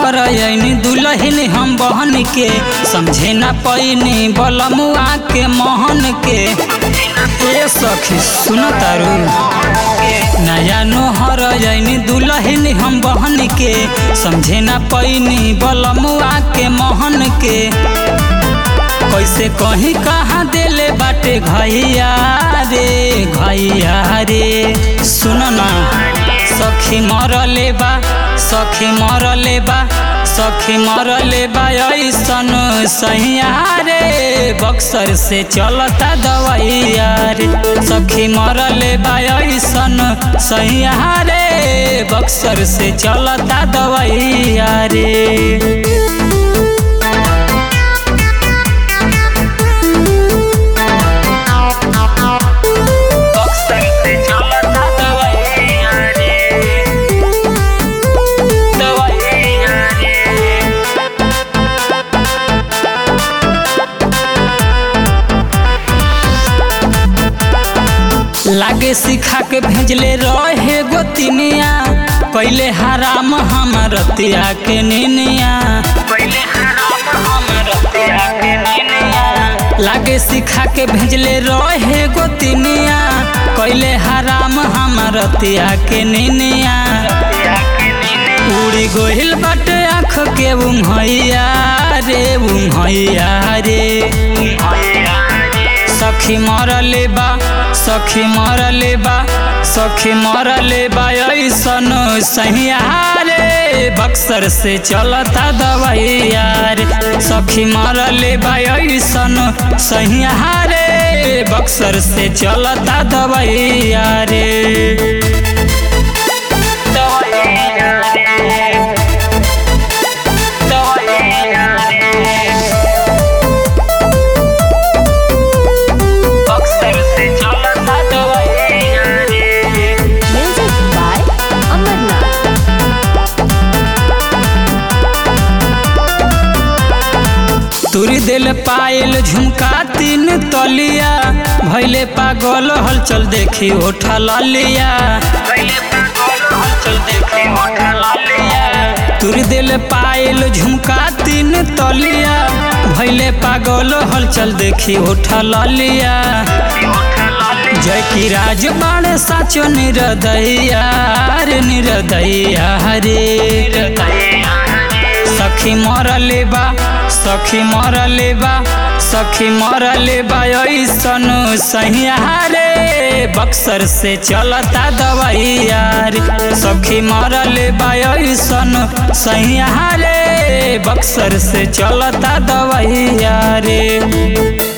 नहर यनी दुलहिन हम बहन के समझे न पैनी बलमुआ के मोहन के ए सखी सुन तारू नया नोहर यनी दुलहिन हम बहन के समझे न पैनी बलमुआ के मोहन के कैसे कहीं कहाँ देले बाटे घैया रे घैया रे सुन ना सखी मरले बा सखी मरले बा सखी मरले बा ऐसन सैया रे बक्सर से चलता दवैया रे सखी मरले बा ऐसन सैया रे बक्सर से चलता दवैया रे बक्सर से चलता दवैया रे दवैया रे लागे सिखा के भेजले रहे गोतिनिया पहले हराम हम रतिया के निनिया पहले हराम हम रतिया के निनिया लागे सिखा के भेजले रहे गोतिनिया कैले हराम हम रतिया के निनिया उड़ी गोहिल बाटे आँख के उम्हैया रे उम्हैया रे सखी मरले बा सखी मरले बा सखी मरले बा ऐसन सहिया रे बक्सर से चलता दवैया रे सखी मरले बा ऐसन सहिया रे बक्सर से चलता दवैया रे दवैया रे दवैया रे बक्सर से चलता दवैया रे Music by Amarnath. तुरी दिल पायल झुमका तीन तलिया भैले पागल हलचल देखी ओठा लिया तुरी दिल पायल झुमका तीन तलिया भैले पागल हलचल देखी ओठा लिया जय की राज बाण साचो निरदैया रे निरदैया रे सखी मरले बा सखी मरले बा सखी मरले बा ऐसन सहिया रे बक्सर से चलता दवैया रे सखी मरले बा ऐसन सहिया रे बक्सर से चलता दवैया रे